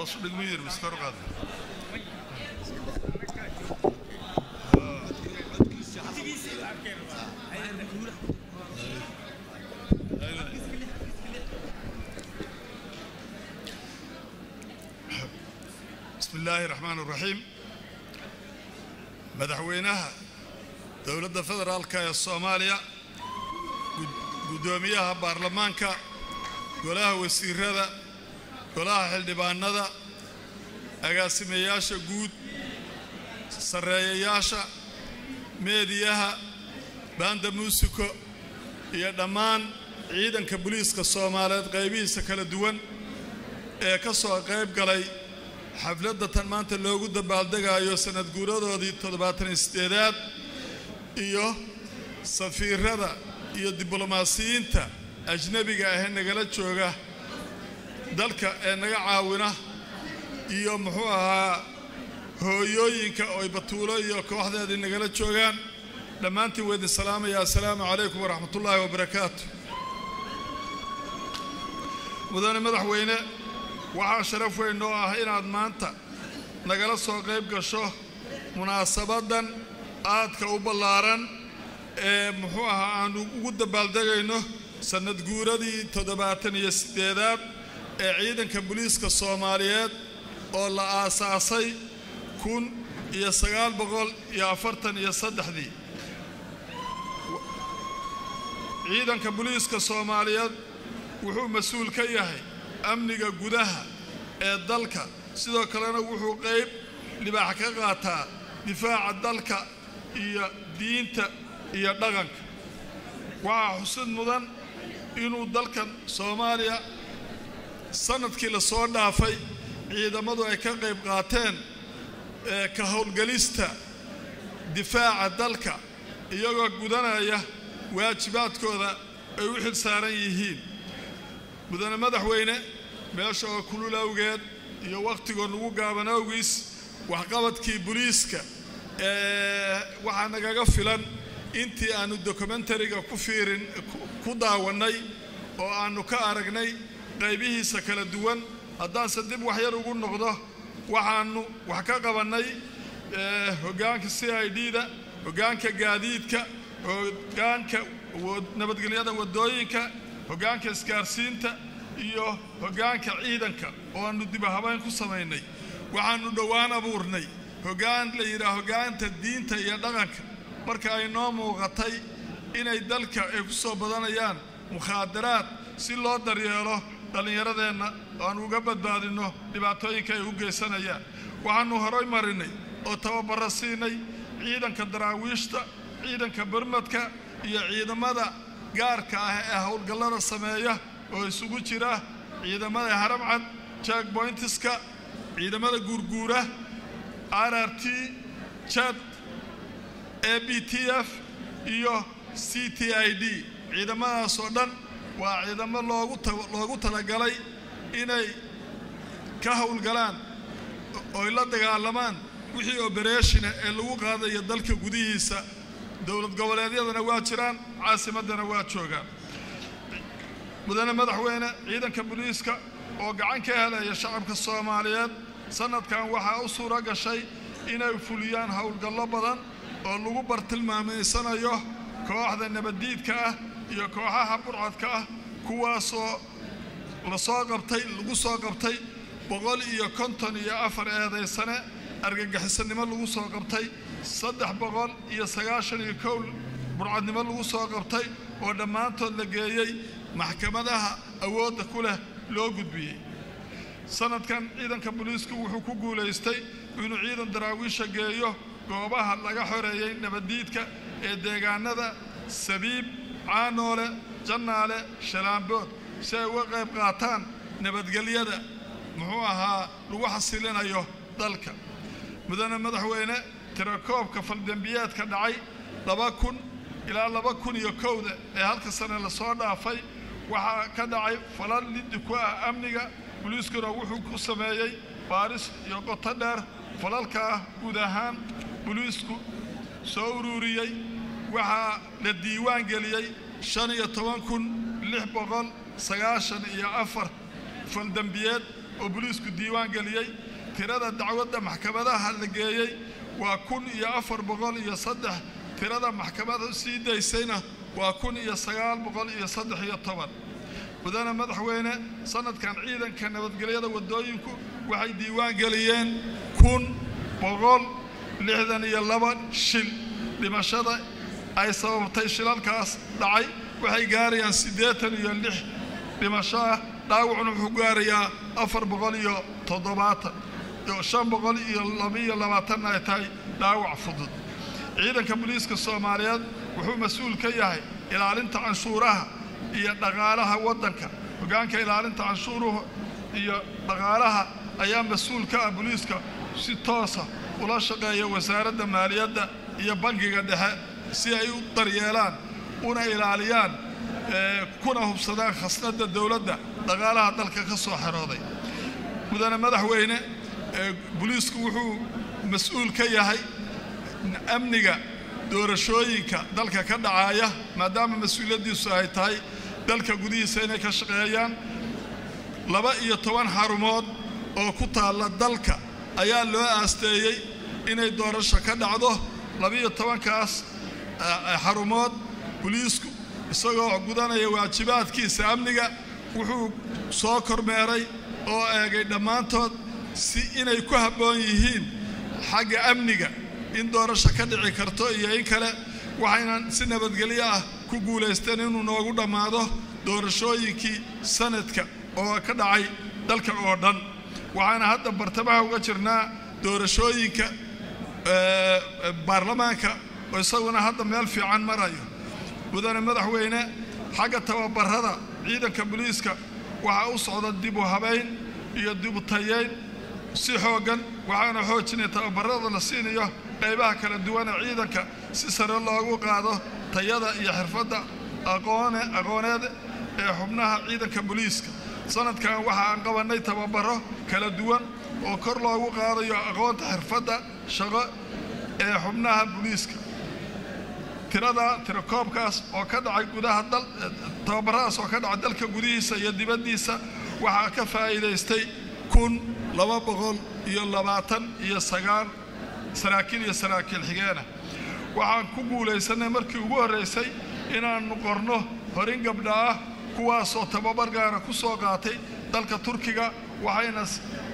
hoos u dhigma yiri miskor qaad بسم الله الرحمن الرحيم madaxweynaha dowladda federaalka ee soomaaliya guddoomiyaha baarlamaanka golaha wasiirada golaha xildhibaanada agaasimeyaasha guud sarreeyayaasha meediyaha baanda muusiko iyo dhammaan ciidanka booliiska soomaaliyeed qaybihiisa kala duwan ee ka soo qayb galay xafladda tan maanta loogu dabaaldegayo sanad guuradoodii toddobaatan sideedaad iyo safiirada iyo diblomaasiyiinta ajnebiga ahee nagala jooga dalka ee naga caawina iyo muxuu ahaa hooyooyinka oy batuulo iyo kooxdeedii nagala joogaan dhammaantiin waa idin salaamaya assalaamu calaykum waraxmatullaahi wabarakaatu mudane madaxweyne waxaa sharaf weyn noo ah inaad maanta nagala soo qayb gasho munaasabaddan aadka u ballaaran ee muxuu ahaa aanu ugu dabaaldegayno sannad guuradii toddobaatan iyo siddeedaad ee ciidanka booliiska soomaaliyeed oo la aasaasay kun iyo sagaal boqol iyo afartan iyo saddexdii ciidanka booliiska soomaaliyeed wuxuu mas-uul ka yahay amniga gudaha ee dalka sidoo kalena wuxuu qayb libaax ka qaataa difaaca dalka iyo diinta iyo dhaqanka waxaa xusid mudan inuu dalkan soomaaliya sanadkii la soo dhaafay ciidamadu ay ka qayb qaateen ee ka howlgelista difaaca dalka iyagoo gudanaya waajibaadkooda ay u xil saaran yihiin mudane madaxweyne meesha oo kulul awgeed iyo wakhtigoo nagu gaaban awgiis waxqabadkii booliiska ee waxaa nagaga filan intii aannu dokumentariga ku fiirin ku daawannay oo aannu ka aragnay qaybihiisa kala duwan haddaanse dib waxyar ugu noqdo waxaannu wax ka qabannay hoggaanka c i d da hoggaanka gaadiidka hoggaanka nabadgelyada waddooyinka hoggaanka isgaarsiinta iyo hoggaanka ciidanka oo aannu dibahabayn ku samaynay waxaannu dhowaan abuurnay hoggaan la yidhaah hoggaanta diinta iyo dhaqanka marka ay noo muuqatay inay dalka ay ku soo badanayaan mukhaadaraad si loo daryeelo dhallinyaradeenna oo aan uga badbaadinno dhibaatooyinka ay u geysanayaan waxaannu horay marinay oo tababarro siinay ciidanka daraawiishta ciidanka burmadka iyo ciidamada gaarka ah ee howlgallada sameeya oo isugu jira ciidamada haramcad jack boyntiska ciidamada guurguura r r t jad a b t f iyo c t i d ciidamadaas oo dhan waa ciidamo loogu talagalay inay ka howlgalaan oy la dagaalamaan wixii obereshina ee lagu qaadayo dalka gudihiisa dowlad goboleedyadana waa jiraan caasimaddana waa joogaan mudane madaxweyne ciidanka booliiska oo gacan ka helaya shacabka soomaaliyeed sannadkan waxaa u suuro gashay inay fuliyaan howlgallo badan oo lagu bartilmaamaysanayo kooxda nabaddiidka ah iyo kooxaha burcadka ah kuwaasoo lasoo qabtay lagu soo qabtay boqol iyo konton iyo afar eedaysane argagixisanimo lagu soo qabtay saddex boqol iyo sagaashan iyo kow burcadnimo lagu soo qabtay oo dhammaantood la geeyey maxkamadaha awoodda ku leh loo gudbiyey sanadkan ciidanka booliisku wuxuu ku guulaystay inuu ciidan daraawiisha geeyo goobaha laga xoreeyey nabaddiidka ee deegaanada sabiib caanoole jannaale shalaambood si ay uga qayb qaataan nabadgelyada muxuu ahaa lagu xasilinayo dalka mudane madaxweyne tirakoobka faldembiyeedka dhacay laba kun ilaa laba kun iyo kowda ee halka sane lasoo dhaafay waxaa ka dhacay falal liddi ku ah amniga boliiskuna wuxuu ku sameeyey baaris iyo qoto dheer falalkaa guud ahaan boliisku soo ururiyey waxaa la diiwaan geliyey shan iyo toban kun lix boqol sagaashan iyo afar faldembiyeed oo booliisku diiwaan geliyey tirada dacwadda maxkamadaha la geeyey waa kun iyo afar boqol iyo saddex tirada maxkamada sii daysayna waa kun iyo sagaal boqol iyo saddex iyo toban mudane madaxweyne sanadkan ciidanka nabadgelyada waddooyinku waxay diiwaan geliyeen kun boqol lixdan iyo laba shil dhimashada ay sababtay shilalkaas dhacay waxay gaarayaan siddeetan iyo lix dhimasho ah dhaawacuna wuxuu gaarayaa afar boqol iyo toddobaatan shan boqol iyo labaiyo labaatanna ay tahay dhaawac fudud ciidanka booliiska soomaaliyeed wuxuu mas-uul ka yahay ilaalinta canshuuraha iyo dhaqaalaha waddanka hoggaanka ilaalinta canshuuruhu iyo dhaqaalaha ayaa mas-uul ka ah booliiska si toosa ula shaqeeya wasaaradda maaliyadda iyo bangiga dhexe si ay u daryeelaan una ilaaliyaan kuna hubsadaan khasnadda dowladda dhaqaalaha dalka ka soo xerooday mudane madaxweyne booliisku wuxuu mas-uul ka yahay amniga doorashooyinka dalka ka dhacaya maadaama mas-uuliyaddiisu ay tahay dalka gudihiisa inay ka shaqeeyaan laba iyo toban xarumood oo ku taalla dalka ayaa loo aasteeyey inay doorasho ka dhacdo labaiyo tobankaas xarumood boliisku isagoo gudanaya waajibaadkiisa amniga wuxuu soo kormeeray oo eegay dhammaantood si inay ku habboon yihiin xagga amniga in doorasho ka dhici karto iyo in kale waxaynan si nabadgelyo ah ku guulaysteen inuu noogu dhammaado doorashooyinkii sanadka oo ka dhacay dalka oo dhan waxaana hadda bartamaha uga jirnaa doorashooyinka baarlamaanka oo isaguna hadda meel fiican marayo mudane madaxweyne xagga tababarada ciidanka booliiska waxaa u socda dib u habayn iyo dib u tayeyn si xooggan waxaana xoojinaya tababarada la siinayo qaybaha kala duwana ciidanka si sare loogu qaado tayada iyo xirfadda aqoone aqooneed ee xubnaha ciidanka booliiska sanadkan waxa aan qabannay tababaro kala duwan oo kor loogu qaadayo aqoonta xirfadda shaqo ee xubnaha booliiska tirada tirakoobkaas oo ka dhacay gudaha dal tababaradaas oo ka dhacay dalka gudihiisa iyo dibaddiisa waxaa ka faa'iidaystay kun laba boqol iyo labaatan iyo sagaal saraakiil iyo saraakiil xigeena waxaan ku guulaysanay markii ugu horraysay inaannu qorno horin gabdha ah kuwaasoo tababar gaara ku soo qaatay dalka turkiga waxayna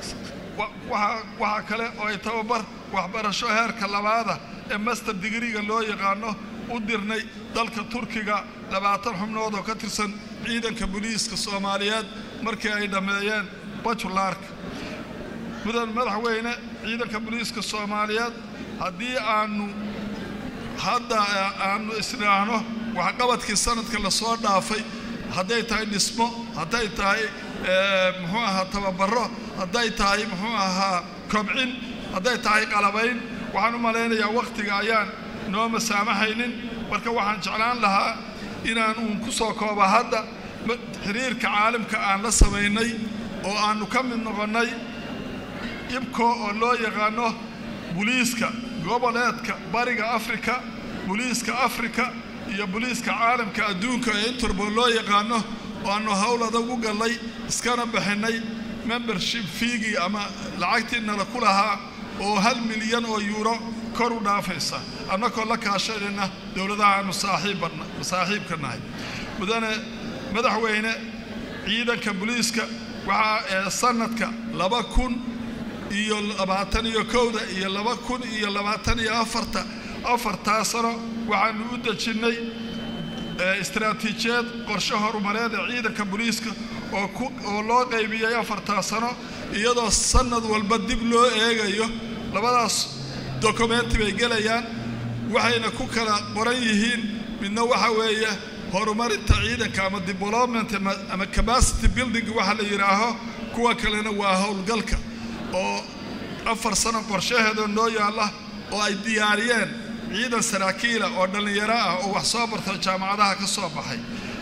waxaa kale oo ay tababar waxbarasho heerka labaada ee master digriga loo yaqaano u dirnay dalka turkiga labaatan xubnood oo ka tirsan ciidanka booliiska soomaaliyeed markii ay dhammeeyeen bajulaarka mudan madaxweyne ciidanka booliiska soomaaliyeed haddii aanu hadda aanu isdhaahno waxqabadkii sanadka lasoo dhaafay hadday tahay dhismo hadday tahay muxuu ahaa tababaro hadday tahay muxuu ahaa kobcin hadday tahay qalabayn waxaan u malaynayaa wakhtiga ayaan noo masaamaxaynin marka waxaan jeclaan lahaa inaan uun ku soo kooba hadda xiriirka caalamka aan la samaynay oo aannu ka mid noqonnay ibko oo loo yaqaano buliiska goboleedka bariga afrika buliiska afrika iyo buliiska caalamka adduunka ee interpol loo yaqaano oo aannu howl adag u gallay iskana bixinnay membership fiigii ama lacagtii nala ku lahaa oo hal milyan oo yuuro kor u dhaafaysa annagoo la kaashanayna dowladaha aanu saaxiibka nahay mudane madaxweyne ciidanka buliiska waxaa ee sanadka laba kun iyo labaatan iyo kowda iyo laba kun iyo labaatan iyo afarta afartaa sano waxaanu u dejinnay istaraatiijiyad qorshe horumareed ee ciidanka booliiska oo loo qaybiyey afartaa sano iyadoo sanad walba dib loo eegayo labadaas dokumenti bay gelayaan waxayna ku kala qoran yihiin midna waxa weeye horumarinta ciidanka ama development ama capacity building waxa la yidhaaho kuwa kalena waa howlgalka oo afar sano qorshaheedoo noo yaalla oo ay diyaariyeen ciidan saraakiila oo dhallinyaro ah oo wax soo barto jaamacadaha ka soo baxay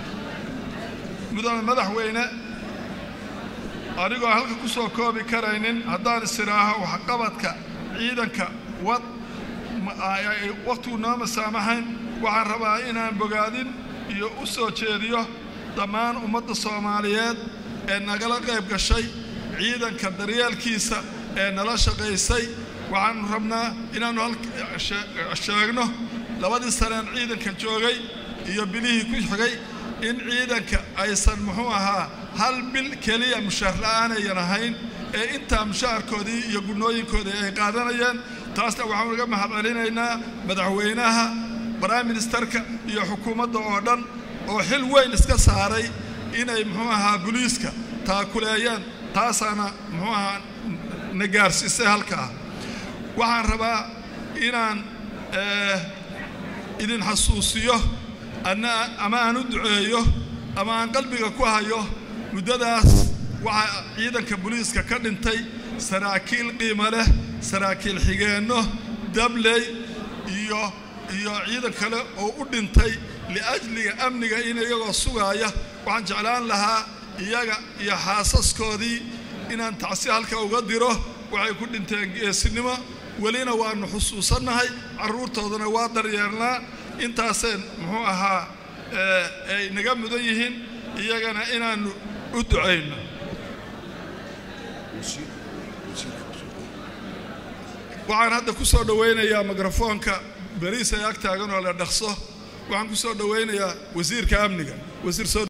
mudane madaxweyne anigoo halka ku soo koobi karaynin haddaan isiraaho waxqabadka ciidanka wad wakhtigu noo masaamaxayn waxaan rabaa inaan bogaadin iyo u soo jeediyo dhammaan ummadda soomaaliyeed ee nagala qayb gashay ciidanka daryeelkiisa ee nala shaqaysay waxaanu rabnaa inaannu sheegno labadii saneen ciidanka joogay iyo bilihii ku xigay in ciidanka aysan muxuu ahaa hal bil keliya mushaar la'aanayan ahayn ee intaa mushaharkoodii iyo gunnooyinkoodii ay qaadanayeen taasna waxaanu uga mahad celinaynaa madaxweynaha prime ministerka iyo xukuumadda oo dhan oo xil weyn iska saaray inay muxuu ahaa buliiska taakuleeyeen taasaana muxuu ahaa na gaarsiisay halkaa waxaan rabaa inaan idin xasuusiyo ama aan u duceeyo ama aan qalbiga ku hayo muddadaas waxaa ciidanka buliiska ka dhintay saraakiil qiimo leh saraakiil xigeenno dabley iyo iyo ciidan kale oo u dhintay liajliga amniga in iyagoo sugaaya waxaan jeclaan lahaa iyaga iyo xaasaskoodii inaan tacsi halka uga diro waxay ku dhinteen geesinimo welina waannu xusuusannahay carruurtoodana waa daryeelnaa intaaseen muxuu ahaa ay naga mudan yihiin iyagana inaannu u ducayno waxaan hadda ku soo dhowaynayaa mikrofoonka beriis ay ag taagan oo la dhaqso waxaan ku soo dhowaynayaa wasiirka amniga wasiir soo